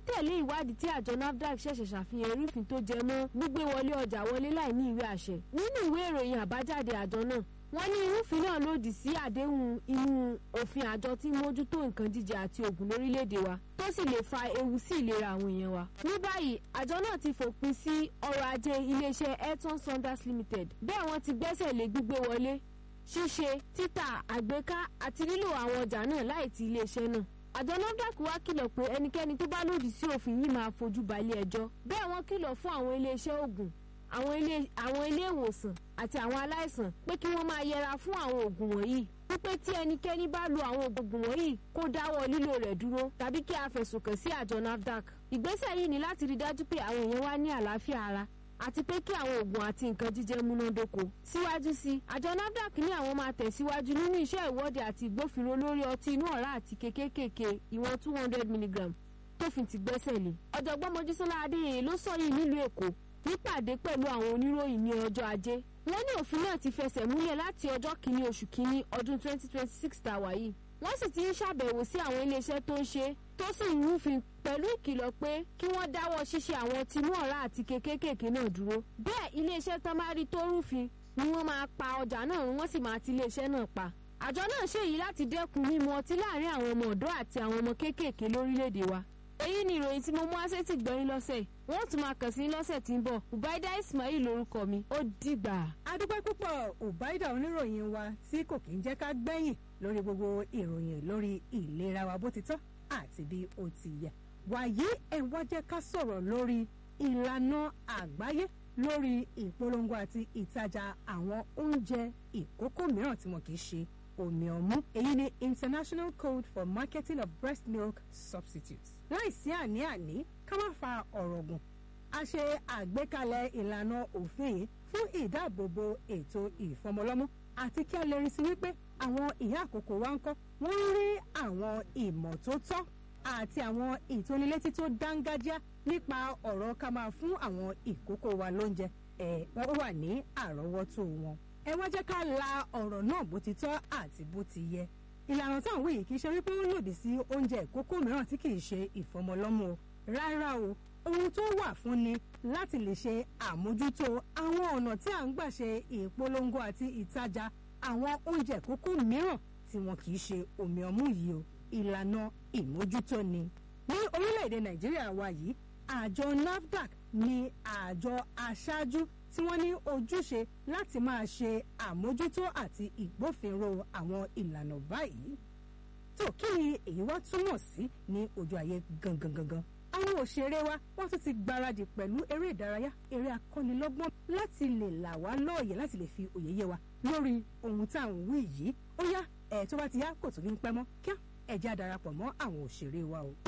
tẹ̀lé ìwádìí tí àjọ nafdac ṣẹ̀ṣẹ̀ ṣàfihàn irúfin tó jẹ mọ́ gbígbé wọlé ọjà wọlé láì ní ìwé àṣẹ nínú ìwé ìròyìn àbájáde àjọ náà wọ́n ní irúfin náà lòdì sí àdéhùn inú òfin àjọ tí ń mójútó nǹkan jíjẹ àti òògùn lórílẹ̀‐èdè wa tó sì lè fa ewu sí ìlera àwọn èèyàn wa. ní báyìí àjọ náà ti fòpin sí ọrọ̀ ajé iléeṣẹ́ Elton Saunders Limited bẹ́ẹ̀ wọ́n ti gbẹ́sẹ̀ lé gbígbé wọlé ṣíṣe títà àgbéká àti lílo àwọn ọjà náà láì ti iléeṣẹ́ náà àjọ nafdac wá kìlọ̀ pé ẹnikẹ́ni tó bá lòdì sí òfin yìí máa fojú balẹ̀ ẹjọ́ bẹ́ẹ̀ wọ́n kìlọ̀ fún àwọn iléeṣẹ́ oògùn àwọn ilé àwọn ilé ìwòsàn àti àwọn aláìsàn pé kí wọ́n máa yẹra fún àwọn oògùn wọ̀nyí wípé tí ẹnikẹ́ni bá lo àwọn oògùn wọ̀nyí kó dáwọ́ lílò rẹ̀ dúró tàbí kí a fẹ̀sùn kàn sí àjọ nafdac ìgbésẹ̀ yìí ni láti rí dájú pé àwọn èèyàn wá ní àlàáfíà ara àti pé kí àwọn oògùn àti nǹkan jíjẹ múnádóko síwájú sí àjọ nafdac ní àwọn máa tẹ̀síwájú nínú iṣẹ́ ìwọ́de àti ìgbófinró lórí ọtí inú ọ̀rá àti kékékèké ìwọ̀n two hundred milligram tófin ti gbẹ́sẹ̀ lé ọ̀jọ̀gbọ́n mojísọ́lá adéyẹyẹ ló sọ yìí nílùú èkó nípàdé pẹ̀lú àwọn oníròyìn ní ọjọ́ ajé wọ́n ní òfin náà ti fẹsẹ̀ múlẹ̀ láti ọjọ́ kìíní oṣù kìíní ọdún 2026 tàwa yìí wọ́n sì ti ń ṣàbẹ̀wò sí àwọn iléeṣẹ́ tó ń ṣe tó sì ń rúfin pẹ̀lú ìkìlọ̀ pé kí wọ́n dáwọ́ ṣíṣe àwọn tinú ọ̀rá àti kékékèké náà dúró bẹ́ẹ̀ iléeṣẹ́ tán bá rí tó rúfin ni wọ́n máa pa ọjà náà wọ́n sì máa ti iléeṣẹ́ náà pa àjọ náà ṣèyí láti dẹ́kun mímu ọtí láàrin àwọn ọmọ ọ̀dọ́ àti àwọn ọmọ kéékèèké lórílẹ̀‐èdè wa èyí ni ìròyìn tí mo mú àṣetì gbọ́yìn lọ́sẹ̀ wọ́n tún máa kàn sí lọ́sẹ̀ tí ń bọ̀ ubaida ismail lórúkọ mi ó dìgbà. adúpẹ́ púpọ̀ ubaida oníròyìn wa tí kò kí ń jẹ́ ká gbẹ̀yìn lórí gbogbo ìròyìn lórí ìlera wa bó ti tọ́ àti bí ó ti yẹ. wàyí ẹ̀ wá jẹ́ ká sọ̀rọ̀ lórí ìlànà àgbáyé lórí ìpolongo àti ìtajà àwọn oúnjẹ ìkókó mìíràn tí wọn kì í ṣe omi ọmú èyí ni international code for marketing of breast milk substitutes láìsí àní-àní ká má fa ọ̀rọ̀ gùn a ṣe àgbékalẹ̀ ìlànà òfin yìí fún ìdáàbòbò ètò ìfọmọlọ́mú àti kí a lè rí sí wípé àwọn ìyá àkókò wa ń kọ́ wọ́n ń rí àwọn ìmọ̀ tó tọ́ àti àwọn ìtónilétí tó dángájá nípa ọ̀rọ̀ ká máa fún àwọn ìkókó wa lóúnjẹ ẹ̀ wọ́n wà ní àrọ́wọ́tó wọn ẹ wá jẹ́ ká la ọ̀rọ̀ náà bó ti tọ́ àti bó ti yẹ ìlànà táwọn wí yìí kì í ṣe wípé ó lòdì sí oúnjẹ ìkókó mìíràn tí kì í ṣe ìfọmọlọ́mú o rárá o ohun tó wà fún ni láti lè ṣe àmójútó àwọn ọ̀nà tí à ń gbà ṣe ìpolongo àti ìtajà àwọn oúnjẹ ìkókó mìíràn tí wọn kì í ṣe omi ọmú yìí o ìlànà ìmójútó ni ní orílẹ̀-èdè nàìjíríà wa yìí àjọ nafdac ni àjọ aṣáájú tí wọ́n ní ojúṣe láti máa ṣe àmójútó àti ìgbófinró àwọn ìlànà báyìí. tó kí ni èyí wá túmọ̀ sí ní ojú ayé gangan gangan. àwọn òṣèré wa wọ́n tún ti gbáradì pẹ̀lú eré ìdárayá eré akọ́nilọ́gbọ́n láti lè là wá lóòyè láti lè fi òye yé wa lórí ohun tá à ń wí yìí. ó yá ẹ̀ tó bá ti yá kò tún ní pẹ́ mọ́ kíá ẹ já darapọ̀ mọ́ àwọn òṣèré wa o.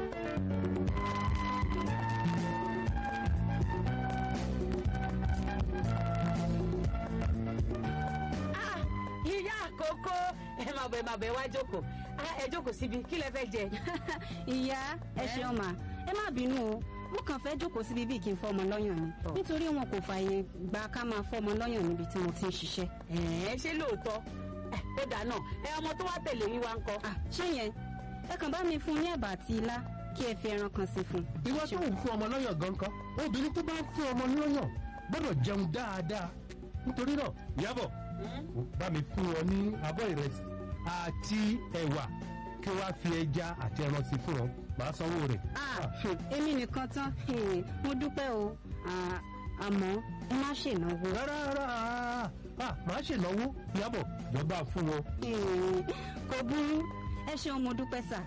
ìyá àkókò ẹ máa bẹ máa bẹ wá jókòó Ah, ẹ jókòó síbi kí lẹ fẹ́ jẹ. ìyá ẹ ṣeun mà ẹ má bínú o mo kàn fẹ́ jókòó síbi bíi kí n fọmọ lọ́yàn ni Ọ̀. nítorí wọn kò fààyè gba ká máa fọmọ lọ́yàn níbi tí mo ti ń ṣiṣẹ́. ẹ ṣé lóòótọ́ ẹ ó dáná ẹ ọmọ tó wá tẹ̀lé yín wá ń kọ́. Ah, ṣé yẹn ẹ kàn bá mi fún ní ẹ̀bà àti ilá kí ẹ fi ẹran kan sí fún un. ìwọ tó ń fún ọmọ lọ́yàn gan kan obìnrin tó bá ń fún ọmọ lọ́yàn gbọ́dọ̀ jẹun dáadáa nítorí náà Ìyábọ̀ bá mi fún ọ ní abọ́ ìrẹsì àti ẹ̀wà kí wàá fi ẹja àti ẹran sí fún ọ màá sanwó rẹ̀. Ah, Ah, ṣe èmi nìkan tán eh, mo dúpẹ́ o Ah, àmọ́ ẹ má ṣènáwó. rárá rárá ah, màá ṣènáwó Ìyábọ̀ jọba fún wọn. Eh, kò burú ẹ ṣeun mo dúpẹ́ sà.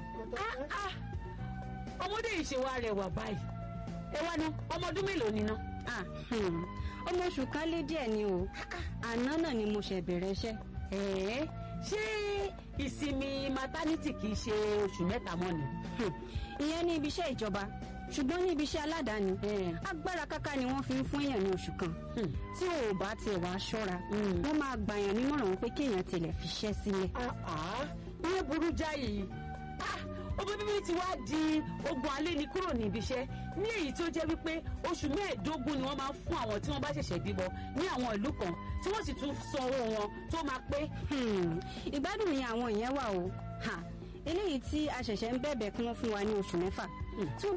ọmọdé yìí ṣe wá rẹwà báyìí ẹ wá ná ọmọ ọdún mélòó ni ná. Ah, hmm, ọmọ oṣù kan lé díẹ̀ ni o àná náà ni mo ṣẹ̀ bẹ̀rẹ̀ iṣẹ́. ẹ̀ẹ́ ṣé ìsinmi maternity kì í ṣe oṣù mẹ́ta mọ́ ni. Hmm, ìyẹn ní ibi iṣẹ́ ìjọba ṣùgbọ́n ní ibi iṣẹ́ aládàáni agbára káká ni wọ́n fi ń fún èèyàn ní oṣù kan Hmm. tí ò bá tiẹ̀ wá ṣọ́ra Hmm. wọ́n máa gbàyàn nímọ̀ràn pé kéèyàn tilẹ̀ fiṣẹ́ sílẹ̀. Ah, ah, ìyẹn burú jáì Ah, ọmọ bíbí ti wá di ogun alẹ́ ni kúrò ní ibi iṣẹ́ ní èyí tó jẹ́ wípé oṣù mẹ́ẹ̀ẹ́dógún ni wọ́n máa ń fún àwọn tí wọ́n bá ṣẹ̀ṣẹ̀ bímọ ní àwọn ìlú kan tí wọ́n sì tún san owó wọn tó máa pé Hmm, ìgbádùn ni àwọn ìyẹn wà o Ha, eléyìí tí a ṣẹ̀ṣẹ̀ ń bẹ̀bẹ̀ kí wọ́n fún wa ní oṣù mẹ́fà tí wọ́n